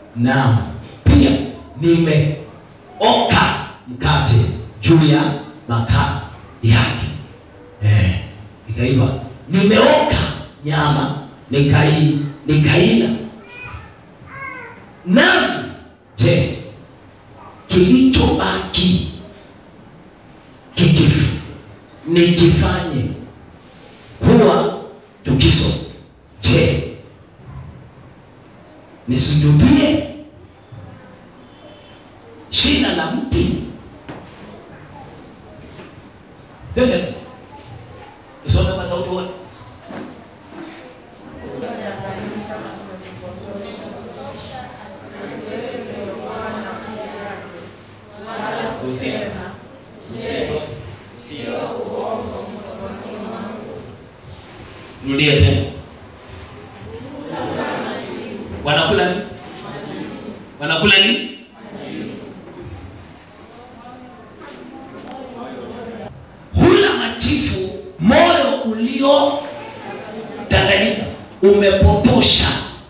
naam pia nimeoka mkate juu ya makaa yake eh, ikaiva nimeoka nyama nikai nikaila nami je kilichobaki kikif nikifanye kuwa chukizo je nisujudie shina la mti twende tusome kwa sauti wote rudia tena wanakula nini wanakula nini hula machifu moyo ulio danganyika umepotosha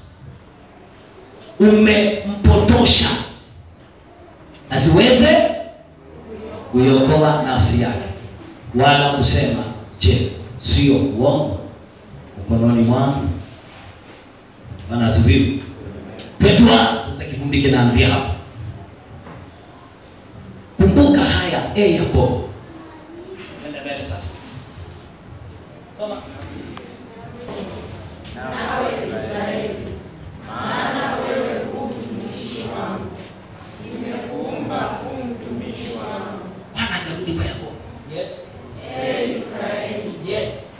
umempotosha asiweze kuiokoa nafsi yake wala kusema je sio uongo mkononi mwangu bana asifiwe petwa sasa kikundi kinaanzia hapa kumbuka haya e yakobo enda mbele sasa soma bwana akarudi kwa yakobo yes yes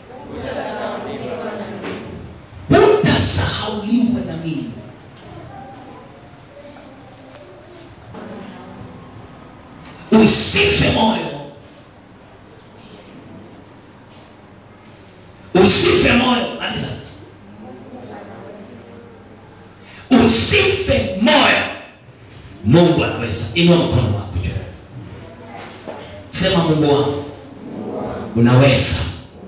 hutasahauliwa na mimi usife moyo usife moyo anisa usife moyo mungu anaweza inua mkono wako juu sema mungu wangu unaweza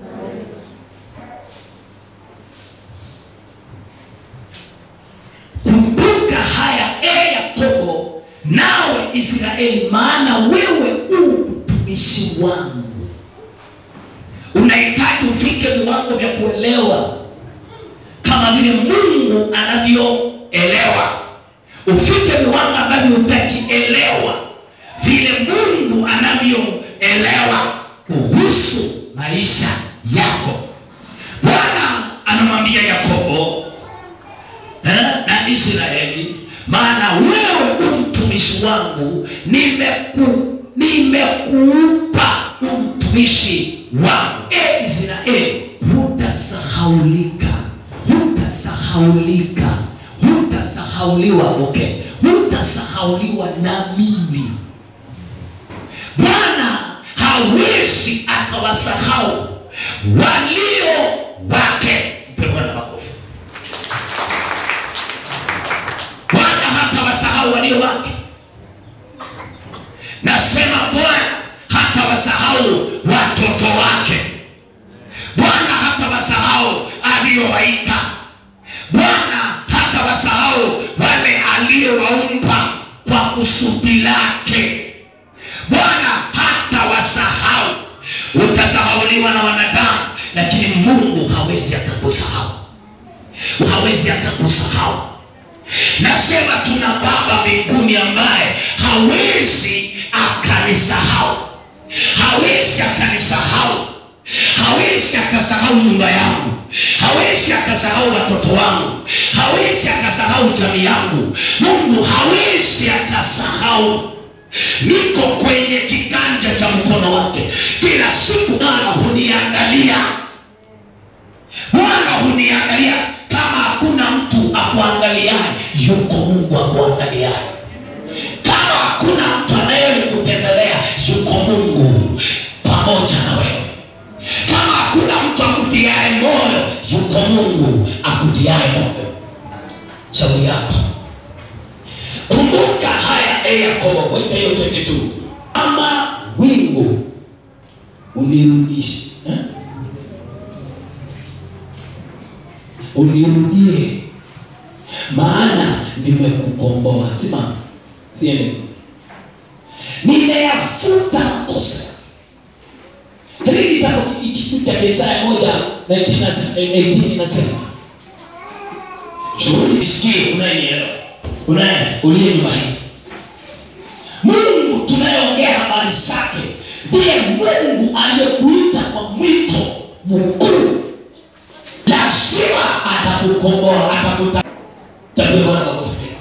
kumbuka haya e yakobo nawe israeli maana wewe u mtumishi wangu unahitaji ufike viwango vya kuelewa kama vile mungu anavyoelewa ufike viwango ambavyo utajielewa vile mungu anavyoelewa kuhusu maisha yako bwana anamwambia yakobo eh, na israeli maana wewe u mtumishi wangu nimeku nimekuumba umtumishi wangu e israeli hutasahaulika hutasahaulika hutasahauliwa okay hutasahauliwa na mimi bwana hawezi akawasahau walio wake mpe bwana makofi bwana hatawasahau walio wake nasema bwana hatawasahau watoto wake bwana hatawasahau aliyowaita bwana hatawasahau wale aliyowaumba kwa kusudi lake bwana hatawasahau utasahauliwa na wanadamu lakini mungu hawezi akakusahau hawezi akakusahau nasema tuna baba mbinguni ambaye hawezi akanisahau hawezi akanisahau hawezi akasahau nyumba yangu hawezi akasahau watoto wangu hawezi akasahau jamii yangu mungu hawezi akasahau niko kwenye kiganja cha mkono wake kila siku bwana huniangalia bwana huniangalia kama hakuna mtu akuangaliaye yuko mungu akuangaliaye kama hakuna mtu anayekutembelea yuko mungu pamoja na wewe kama hakuna mtu akutiaye moyo yuko mungu akutiaye moyo shauri yako kumbuka haya e yakobo weka hiyo 22 ama wingu unirudishe eh? unirudie maana nimekuwa nimekukomboa simama siende nimeyafuta makosa katika kitabu hiki cha Isaya moja 19 inasema shughuli isikie unayenielewa unaye uliye nyumbani mungu tunayeongea habari zake ndiye mungu aliyekuita kwa mwito mkuu lazima atakukomboa atakuta tapia bwana kwa kufikia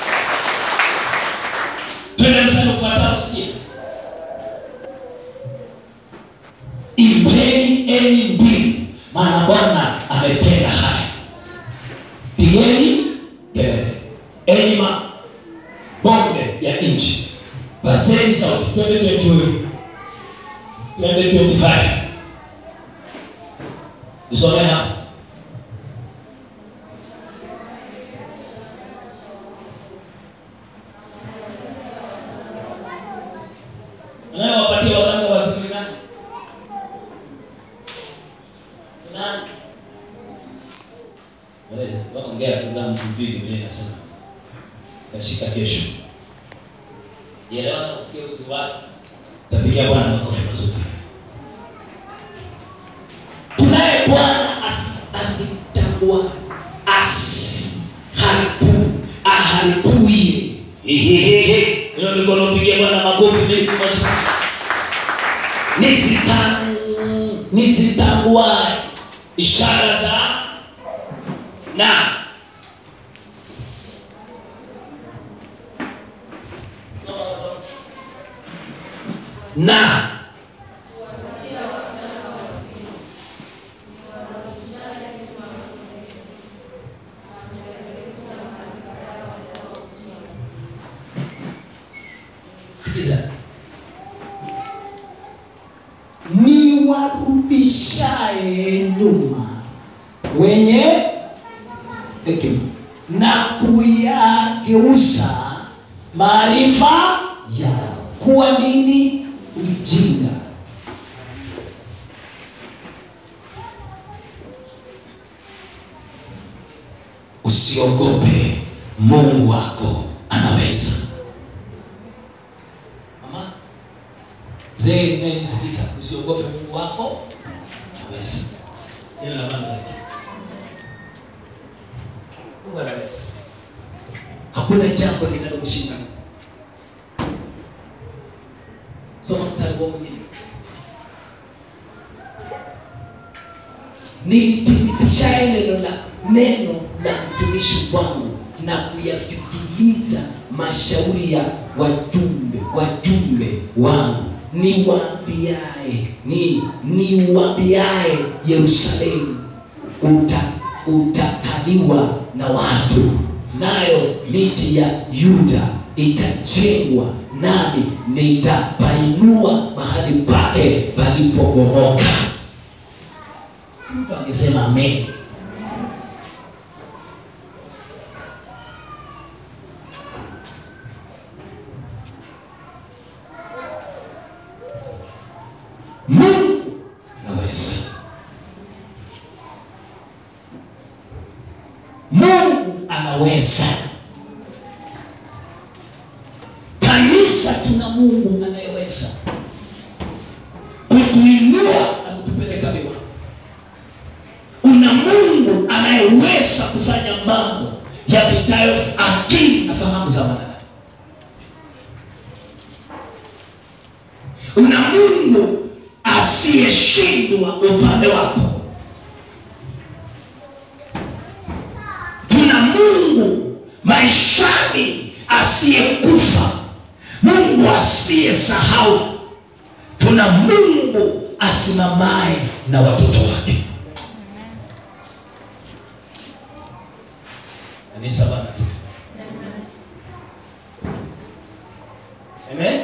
twende msani ufuatao sikia imbeni enyi mbili maana bwana ametenda haya pigeni kelele enyi mabonde ya nchi paseni sauti twende 22 twende 25 usome hapa anayewapatia waganga wasiri nani Ni nani Eleza, waongea kulingana na mtu mbili vile nasema kashika kesho Elewa na usikie uzuri wake. Tapigia Bwana makofi mazuri. Tunaye Bwana as- asitambua as haribu aharibui. Ehehehe. Hiyo mikono pigia Bwana makofi mengi mazuri. Nisitang nisitambua ishara za na na sikiza ni warudishaye nyuma wenye hekima na kuyageuza maarifa yao kuwa nini ujinga usiogope mungu wako anaweza mama mzee unayenisikiza usiogope mungu wako anaweza Hilo la maana yake. Mungu anaweza hakuna jambo linalomshinda soma mstari wa mwingine nilithibitishaye neno la neno la mtumishi wangu na kuyafikiliza mashauri ya wajumbe wajumbe wangu niwaambiaye ni niwaambiaye yerusalemu uta, utakaliwa na watu nayo miji ya yuda itajengwa nami nitapainua mahali pake palipobomoka mtu angesema amen mungu anaweza mungu anaweza kanisa tuna mungu anayeweza kutuinua na kutupeleka mbinguni una mungu anayeweza kufanya mambo yapitayo akili na fahamu za wanadamu una mungu asiyeshindwa upande wako tuna mungu maishani asiyekufa mungu asiyesahau tuna mungu asimamaye na watoto wake kanisa bana sifa amen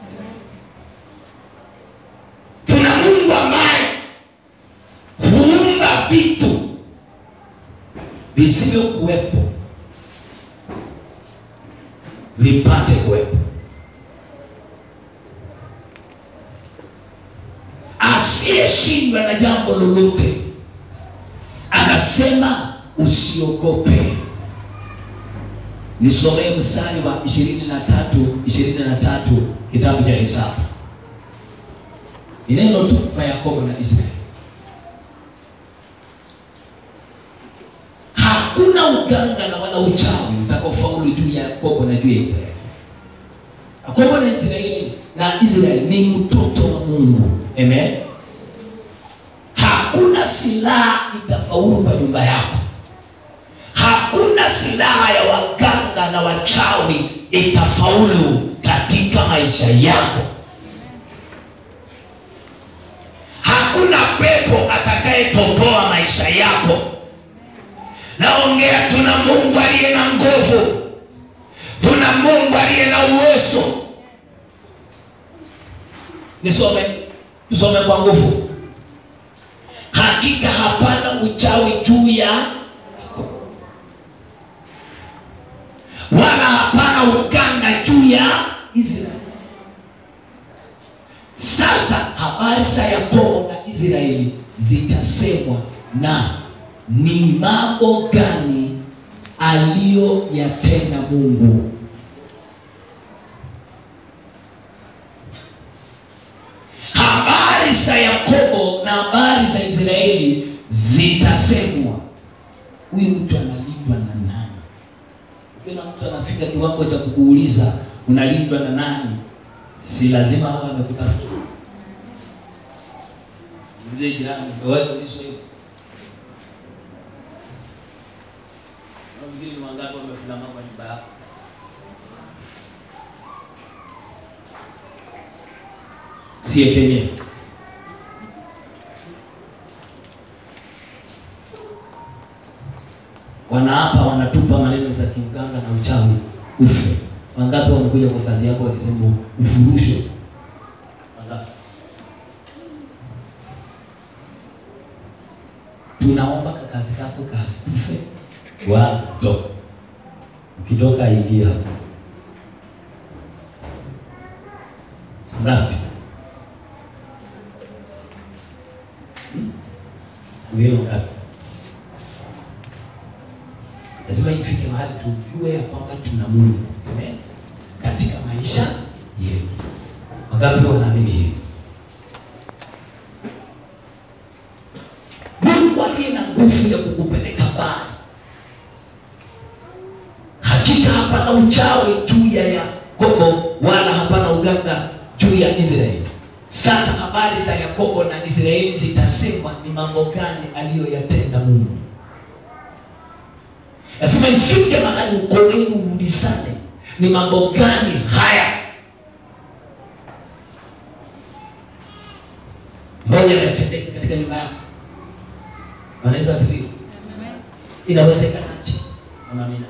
tuna mungu ambaye huumba vitu visivyokuwepo vipate kuwepo asiyeshindwa na jambo lolote anasema usiogope nisomee mstari wa ishirini na tatu ishirini na tatu kitabu cha Hesabu. Ni neno tu kwa Yakobo na Israeli. Hakuna uganga na wala uchawi utakaofaulu juu ya Yakobo na juu ya Israeli. Yakobo na Israeli na Israeli ni mtoto wa Mungu. Amen. Hakuna silaha itafaulu kwa nyumba yako. Hakuna silaha ya waganga na wachawi itafaulu katika maisha yako. Hakuna pepo atakayetoboa maisha yako. Naongea, tuna Mungu aliye na nguvu, tuna Mungu aliye na uwezo. Nisome, tusome kwa nguvu. Hakika hapana uchawi juu ya wala hapana uganga juu ya Israeli. Sasa habari za Yakobo na Israeli zitasemwa na ni mambo gani aliyoyatenda Mungu. Habari za Yakobo na habari za Israeli zitasemwa. Huyu mtu analindwa na nani? Kila mtu anafika kiwango cha kukuuliza unalindwa na nani, si lazima awe amekutafuta. Mzee jirani, wewe ulizo hiyo. Na mwingine ni wangapi wamefuna mambo ya nyumba yako? Sie penye. Wanaapa, wanatupa maneno za kiuganga na uchawi ufe. Wangapi wamekuja kwa kazi yako wakisema ufurushwe? Wangapi? Tunaomba ka kazi kako kakufe, watoka ukitoka ingia hapo. Ngapi? Wewe ngapi? Lazima ifike mahali tujue ya kwamba tuna Mungu. Amen. Katika maisha yetu. Wangapi wanaamini hivi? Mungu aliye na nguvu ya kukupeleka mbali. Hakika hapana uchawi juu ya Yakobo wala hapana uganga juu ya Israeli. Sasa habari za Yakobo na Israeli zitasemwa ni mambo gani aliyoyatenda Mungu. Lazima ifike mahali uko wenu uulizane ni mambo gani haya moja yametendeka katika nyumba yako. Bwana Yesu asifiwe. Inawezekanaje? Amina.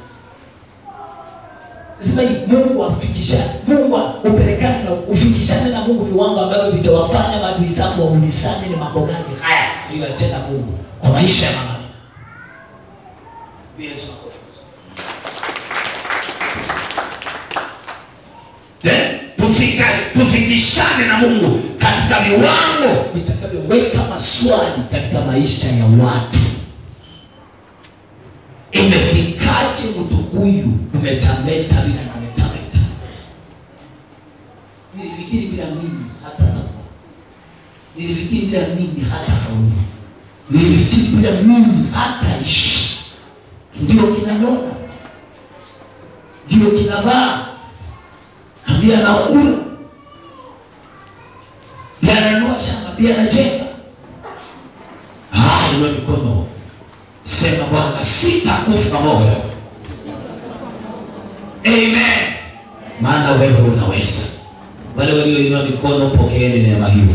Lazima Mungu afikisha, Mungu upelekane na ufikishane na Mungu viwango ambavyo vitawafanya maadui zako waulizane ni mambo gani haya aliyotenda Mungu kwa maisha ya mama Amina. Yesu makofi. Then, tufika tufikishane na Mungu katika viwango vitakavyoweka maswali katika maisha ya watu. Imefikaje mtu huyu umetameta bila nametameta? Nilifikiri bila mimi hata nilifikiri bila mimi hata faulu, nilifikiri bila mimi hata ishi. Ndio kinanona, ndio kinavaa pia anakula, pia ananua shamba, pia anajenga. Ah, inua mikono, sema Bwana, sitakufa moyo. Amen, maana wewe unaweza. Wale walioinua mikono, pokeeni neema hiyo.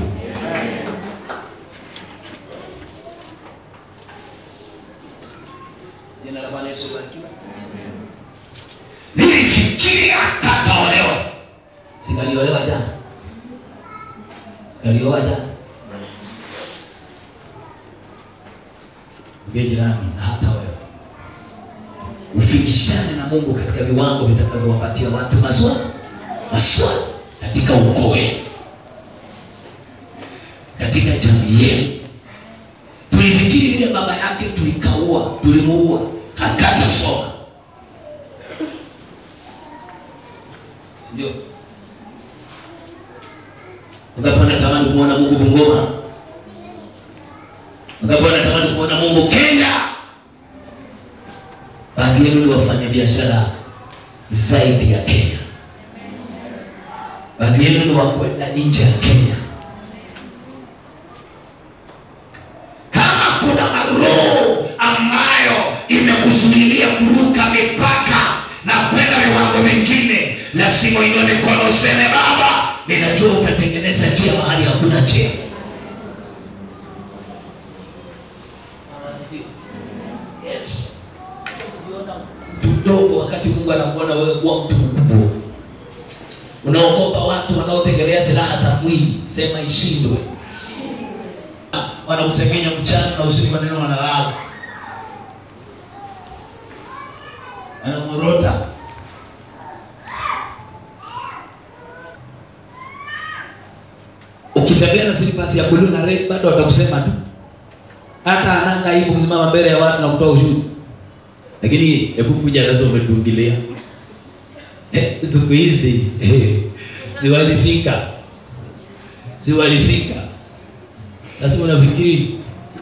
Jina la Bwana Yesu barikiwe. Nilifikiri atataolewa Sikaliolewa jana, sikalioa jana. Mbie jirani na hata wewe ufikishane na Mungu katika viwango vitakavyowapatia watu maswali maswali katika ukoo wenu, katika jamii yenu. Tulifikiri vile baba yake tulikaua, tulimuua, hakatasoma Ndio. Wangapi wanatamani kumwona Mungu Bungoma? Wangapi wanatamani kumwona Mungu Kenya? Baadhi yenu ni wafanya biashara zaidi ya Kenya. Baadhi yenu ni wakwenda nje ya Kenya. Kama kuna maroho ambayo imekuzuilia kuruka mipaka na kwenda viwango vingine, lazima uinue mikono useme, Baba, ninajua utatengeneza njia mahali hakuna njia. Yes. Ukiona mtu mdogo wakati Mungu anakuona wewe kuwa mtu mkubwa. Unaogopa watu wanaotegemea silaha za mwili, sema ishindwe. Ah, Wanakusemenya mchana na usiku, maneno wanalala, wanamorota. Ukitembea na silipasi ya blue na red, bado watakusema tu, hata ananga hivyo kusimama mbele ya watu na kutoa ushuru. Lakini hebu kuja nazo umetungilia Eh, siku hizi eh, ziwalifika ziwalifika. Sasa unafikiri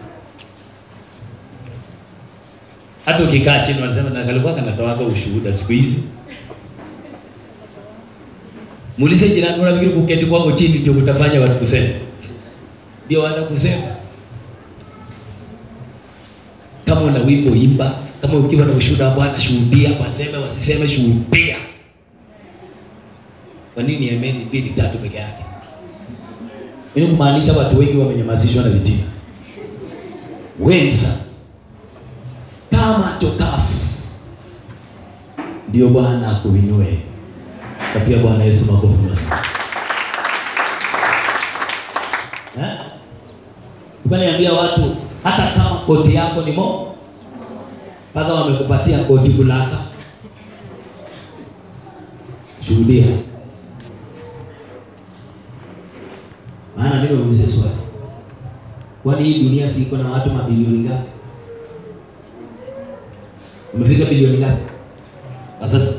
hata ukikaa chini wanasema na kalikuwa kanatoaga ushuhuda siku hizi. Muulize jirani, unafikiri kuketi kwako chini ndio kutafanya watu kusema? Ndio wanakusema. Kama una wimbo imba, kama ukiwa na ushuhuda wa Bwana shuhudia, waseme wasiseme, shuhudia. Kwa nini ameni mbili tatu peke yake? Ili kumaanisha watu wengi wamenyamazishwa na vitina, wengi sana kama tokafu. Ndio Bwana akuinue. Kapia Bwana Yesu makofi mazuri. Eh? Ukaniambia watu hata kama koti yako ni mo mpaka wamekupatia koti bulaka, shuhudia. Maana mimi naulize swali, kwani hii dunia si iko na watu mabilioni ngapi? Umefika bilioni ngapi kwa sasa?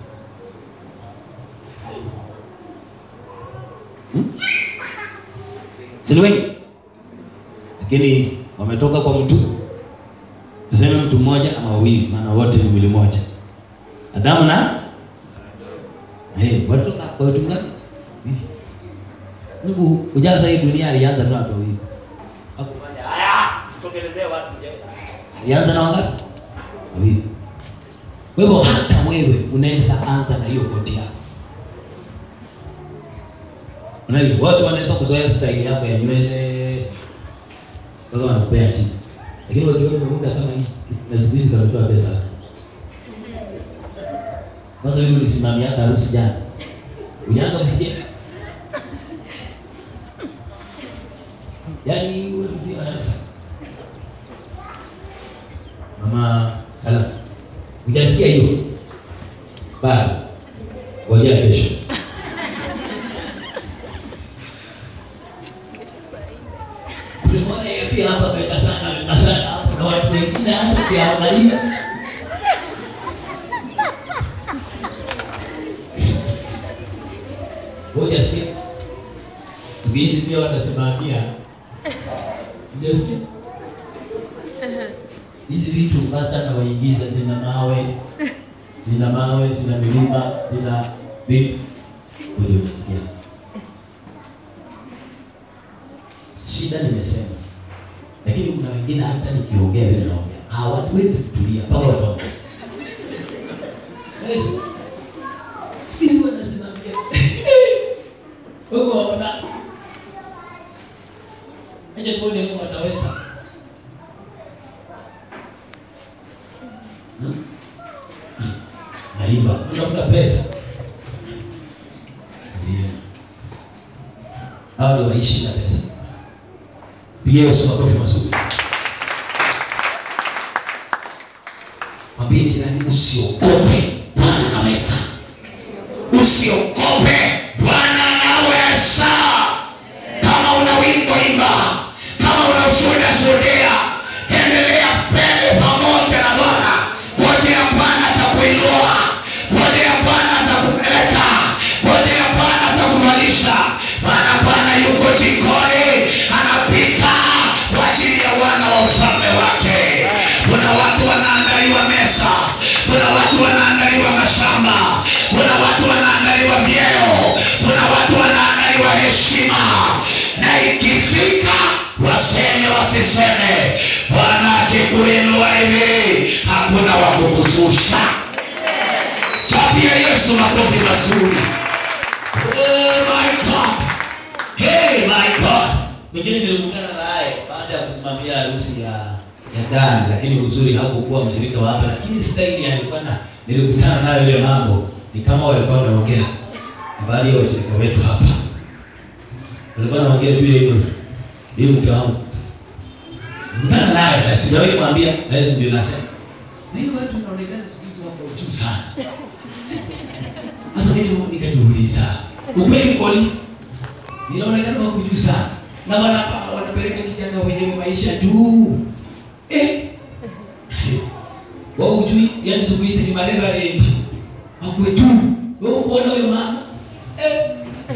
Hmm? Si ni wengi, lakini wametoka kwa mtu, tuseme mtu mmoja ama wawili, maana wote ni mwili moja, Adamu na eh, walitoka kwa watu ngapi? Wawili. Mungu kujaza hii dunia alianza na watu wawili. Hakufanya haya, tutokelezee watu mmoja. Alianza na wangapi? Wawili. Kwa hivyo hata wewe unaweza anza na hiyo koti yako. Unajua watu wanaweza kuzoea style yako ya nywele mpaka wanakupea chini. Lakini wakiona umeunda kama hii na siku hizi kametoa pesa. Kwanza mimi nilisimamia harusi jana. Ulianza kusikia? Yaani wewe ndio anaweza. Mama Salam. Hujasikia hiyo? Bado. Ngoja kesho. Tumeona yeye pia hapa peka sana, peka sana hapo na watu wengine hata kiangalia. Ngoja sikia. Hizi pia wanasimamia. Hujasikia? Hizi vitu basa na waingiza zina mawe, zina mawe, zina milima, zina vitu. Ngoja unasikia. Shida nimesema. Lakini kuna wengine hata nikiongea vile naongea. Hawatuwezi kutulia mpaka wataongea. Yesu. Sisi wanasimamia. Wewe waona. Aje tuone kama wataweza. Hmm? Naiba, unatafuta pesa. Ndio. Hao ndio waishi na pesa. Pigia Yesu makofi mazuri. Mwambie jirani usiogope, Bwana anaweza. Usiogope, Bwana anaweza. Kama una wimbo imba, kama una ushuhuda shuhudia, endelea mbele pamoja na Bwana. Ngoja ya Bwana atakuinua, ngoja ya Bwana atakupeleka kuna watu wanaangaliwa vyeo kuna watu wanaangaliwa heshima na ikifika waseme wasiseme bwana akikuinua hivi hakuna wa kukususha chapia yesu makofi mazuri oh my god hey my god mwingine nilikutana naye baada ya kusimamia harusi ya ya ndani lakini uzuri hakukuwa mshirika wa hapa lakini staili alikuwa na nilikutana nayo ile mambo ni kama walikuwa wanaongea na baadhi ya washirika wetu hapa walikuwa wanaongea juu ya hilo hiyo mke wangu nilikutana naye na sijawahi kumwambia na hizo ndio nasema na hiyo watu wanaonekana siku hizi wako juu sana sasa mimi nikajiuliza ukweli kweli ninaonekana wako juu sana na wana wanapeleka kijana wenyewe maisha juu eh wao ujui yani siku hizi ni mareverend wakwe tu wewe kuona huyo mama eh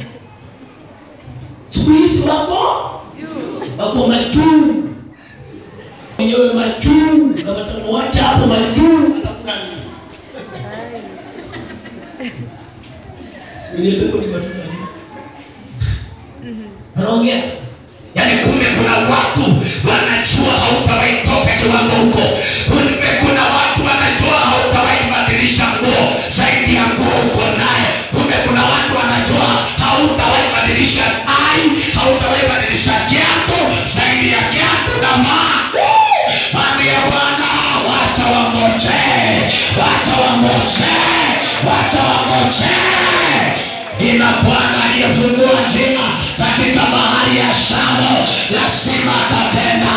siku hizi wako wako majuu wenyewe majuu na watamwacha hapo majuu atakula nini ile pepo ni matunda nini wanaongea yaani kumbe kuna watu wanajua hautawahi toka kiwango huko kumbe kuna watu wanajua hautawahi badilisha nguo zaidi ya nguo uko naye kumbe kuna watu wanajua hautawahi badilisha ai hautawahi badilisha kiatu zaidi ya kiatu na maa mwambie bwana wacha wangoje wacha wangoje wacha wangoje ina bwana aliyefungua njia katika bahari ya shamu lazima atatenda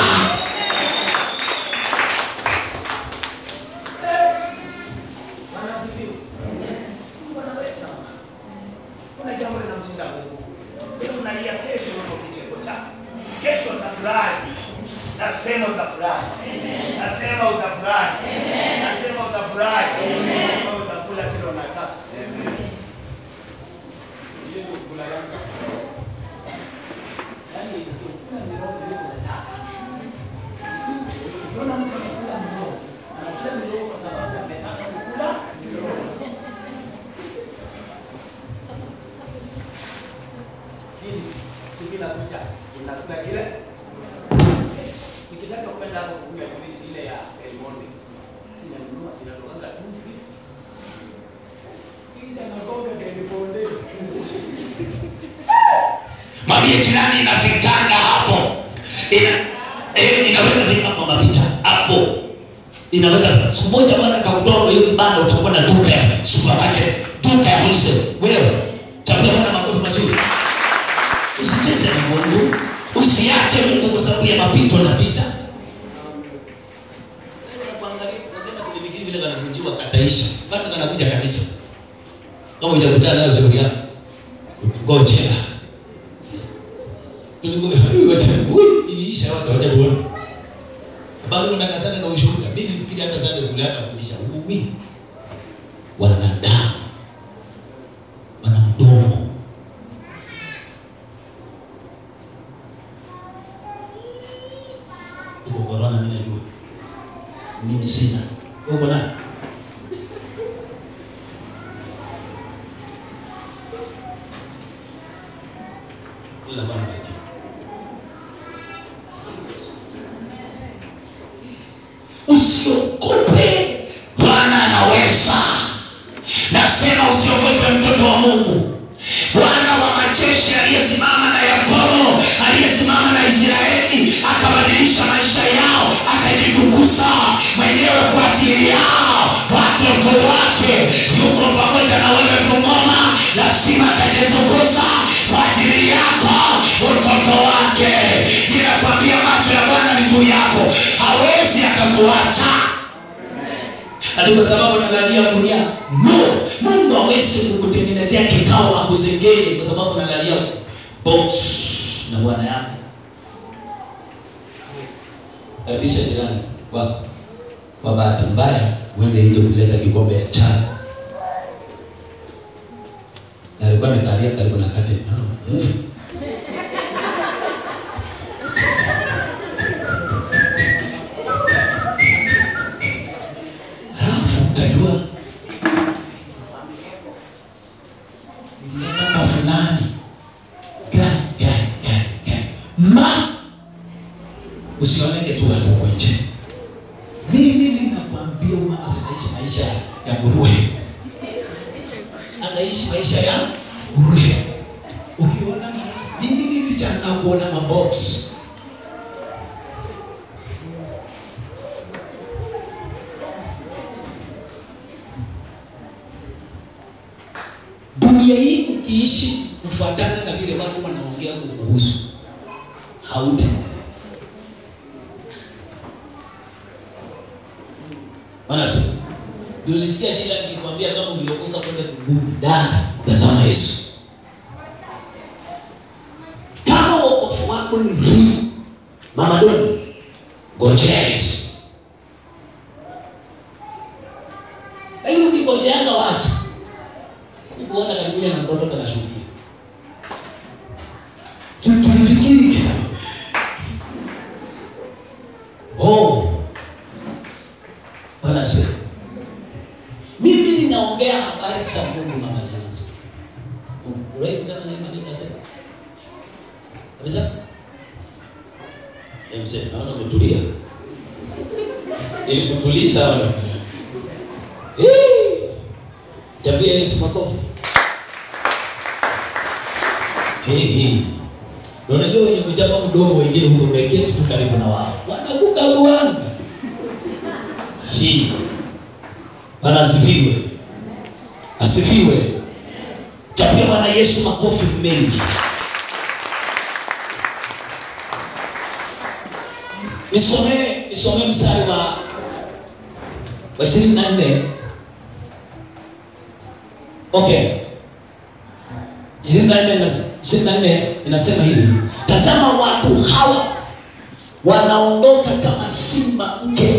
Wanasifiwa. Mungu anaweza. Kuna jambo linamshinda Mungu. Wewe unalia kesho uko kicheko chako. Kesho utafurahi. Nasema utafurahi. Nasema utafurahi. Nasema utafurahi. Wewe utakula kile unataka. Hiyo ndio kula yangu. Yaani ukikula miroho ile unataka. Ukiona mtu anakula miroho, anakula miroho kwa sababu ametaka kukula miroho. Hili siku inakuja unakula kile. Nikitaka kwenda hapo kukula polisi ile ya Elmonte. Sinanunua sinatokaga 250. Hizi anagonga Elmonte. mwambie jirani inafikanga hapo ina, eh, inaweza fika hapo mapita hapo inaweza siku moja bwana kakutoa kwa hiyo kibanda utakuwa na duka ya supermarket duka ya wholesale wewe chapia bwana makofi mazuri usicheze na mungu usiache mungu kwa sababu ya mapito napita kuangalia unasema tulifikiri vile kanavunjiwa kataisha bado kanakuja kanisa kama hujakutana nayo shauri yako ngojea tulingoja wacha ui iliisha watu wacha tuone bado unataka sana na ushuhuda mimi fikiri hata sana shule hata fundisha ui wanadamu wana mdomo uko corona mimi najua mimi sina uko nani ila bwana baki usiogope bwana anaweza nasema usiogope mtoto wa mungu bwana wa majeshi aliyesimama na yakobo aliyesimama na israeli akabadilisha maisha yao akajitukuza mwenyewe kwa ajili yao watoto wake yuko pamoja na wewe kumoma lazima atajitukuza kwa ajili yako utoto wake ninakwambia macho ya bwana ni juu yako hawezi akakuacha ati kwa sababu nalalia gunia no mungu awezi kukutengenezea kikao akusengeni kwa sababu nalalia box na bwana yako karibisha jirani wako kwa bahati mbaya uende nje kuleta kikombe ya chai na alikuwa amekalia karibu na kati halafu utajua anaishi maisha ya bure. Ukiona marasi, mimi nilichangaa kuona mabox dunia hii ukiishi kufuatana na vile watu wanaongea kukuhusu hautaendelea. Bwana tu. Ndio nilisikia shida nikikwambia kama uliokoka kwenda mbinguni, dada, tazama Yesu. Kama wokovu wako ni hii, Mama Doni, ngojea Yesu. Lakini ukingojeanga watu, ukuona karibia na mtoto kanashughulikia. Tu- Tulifikiri oh, Bwana asifiwe. Mimi ninaongea habari za Mungu mama Jansi. Urai kutana na imani nasema. Kabisa? Eh, mzee, naona umetulia. Ili kutuliza wala. Eh! Tabia Yesu makofi. Eh, eh. Na unajua wenye kuchapa mdomo wengine huko wameketi tu karibu na wao. Wanakukaguanga. Hii. Bwana asifiwe. Asifiwe. Chapia Bwana Yesu makofi mengi. Nisomee nisomee mstari wa wa 24. Okay. 24 inas- 24 inasema hivi. Tazama watu hawa wanaondoka kama simba mke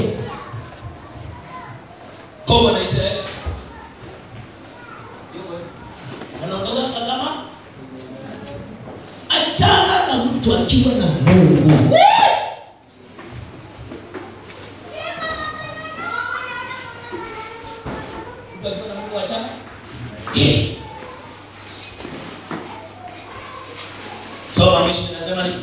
Kongo na Israeli. Wanaondoka kama achana na mtu akiwa na Mungu. Mtu akiwa na Mungu achana. Eh. Soma mwisho inasema nini?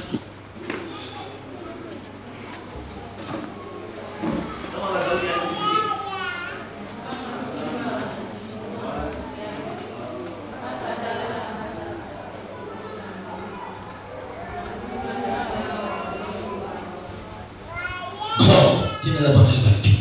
Kama kwa sauti ya kumsikia. Go. Jina la Bwana libarikiwe.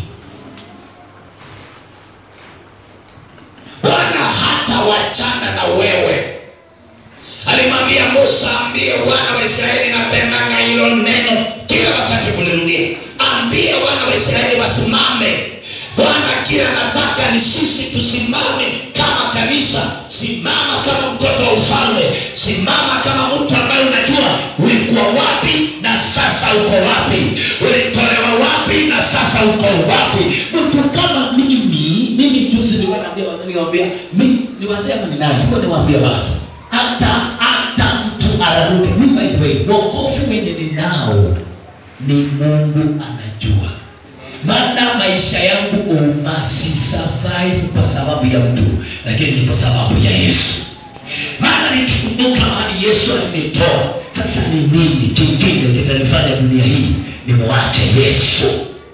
Bwana hata wachana na wewe. Alimwambia Musa, ambie wana wa Israeli, napendanga hilo neno kila wakati kulirudia, ambie wana wa Israeli wasimame. Bwana kila nataka ni sisi tusimame kama kanisa. Simama kama mtoto wa ufalme, simama kama mtu ambaye unajua ulikuwa wapi na sasa uko wapi, ulitolewa wapi na sasa uko wapi. Mtu kama mimi, mimi juzi nilikuwa naambia wazee, niwaambia mimi ni wazee ama ni nani, nilikuwa niwaambia watu hata hata mtu araruke. Mimi by the way, wokovu wenye ninao ni Mungu anajua maana maisha yangu umasi survive kwa sababu ya mtu, lakini ni kwa sababu ya Yesu. Maana nikikumbuka mahali Yesu alinitoa, sasa ni nini kingine kitanifanya dunia hii nimwache Yesu?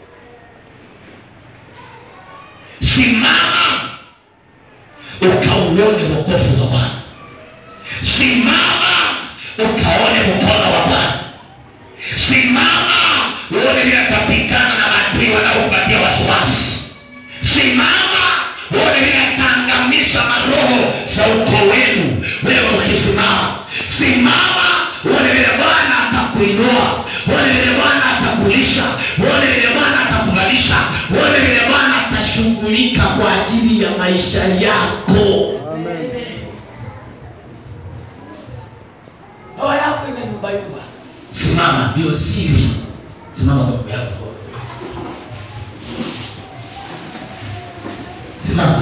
Simama ukauone wokovu wa Bwana, simama ukaone mkono wa Bwana. Simama uone vile atapigana na maadui wanaokupatia wasiwasi. Simama uone vile ataangamiza maroho za ukoo wenu wewe ukisimama. Simama uone vile Bwana atakuinua, uone vile Bwana atakulisha, uone vile Bwana atakuvalisha, uone vile Bwana atashughulika kwa ajili ya maisha yako. Ndoa yako ina nyumba yumba. Simama, ndio siri. Simama kwa Mungu yako. Simama.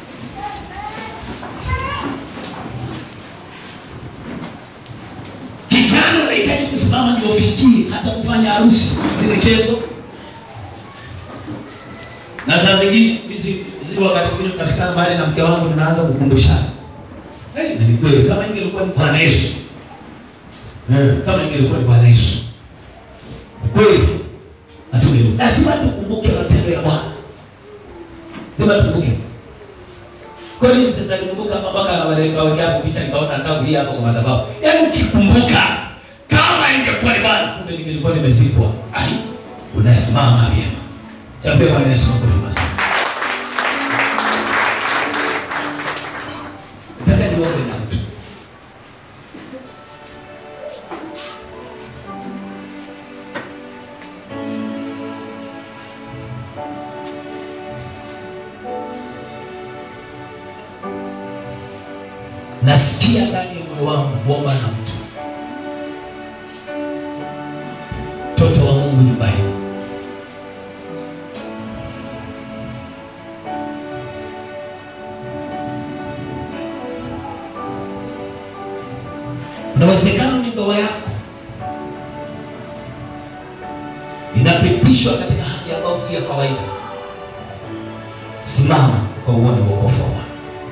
Kijana unahitaji kusimama ndio ufikie hata kufanya harusi, si michezo. Na saa zingine hizi hizi wakati mwingine tunafika mbali na mke wangu tunaanza kukumbushana. Hey, na ni kweli kama ingelikuwa ni Bwana Yesu. Eh, kama ingelikuwa ni Bwana Yesu. Ni kweli. Hatunge. Lazima tukumbuke matendo ya Bwana. Lazima tukumbuke. Kwa nini sasa nikumbuka hapa mpaka anaweka weka hapo picha nikaona nataka kulia hapo kwa madhabahu. Yaani ukikumbuka kama ingekuwa ni bana kumbe nilikuwa nimezikwa. Ai, unasimama vyema. Chapia Bwana Yesu makofi mazuri. Nataka niombe na mtu. Nasikia ndani ya moyo wangu kuomba na mtu. Mtoto wa Mungu nyumba hii. Inawezekana ni ndoa yako inapitishwa katika hali ambayo si ya kawaida. Simama kwa uone wokovu wa Bwana.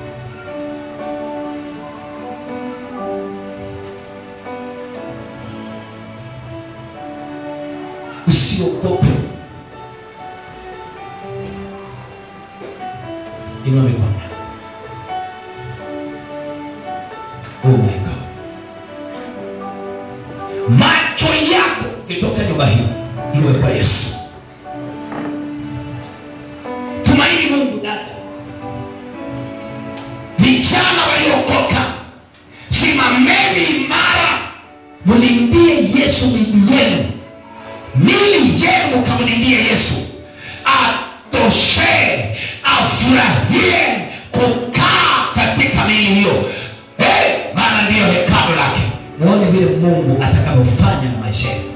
Usiogope, inua mikono yako. Oh my God. Macho yako kitoka nyumba hii iwe kwa Yesu. Tumaini Mungu dada, vijana waliokoka, simameni imara, mlindie Yesu mili yenu, mili yenu mkamlindie Yesu, atoshe, afurahie kukaa katika mili hiyo Eh, maana ndiyo hekalu lake. Muone vile Mungu atakavyofanya na maisha yenu.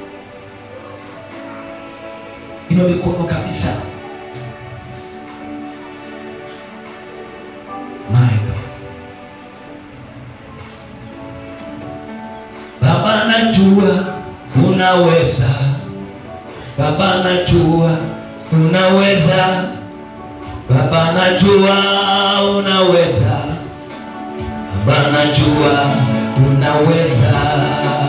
Ino mikono kabisa. My God. Baba najua unaweza, Baba najua unaweza, Baba najua unaweza, Baba najua unaweza.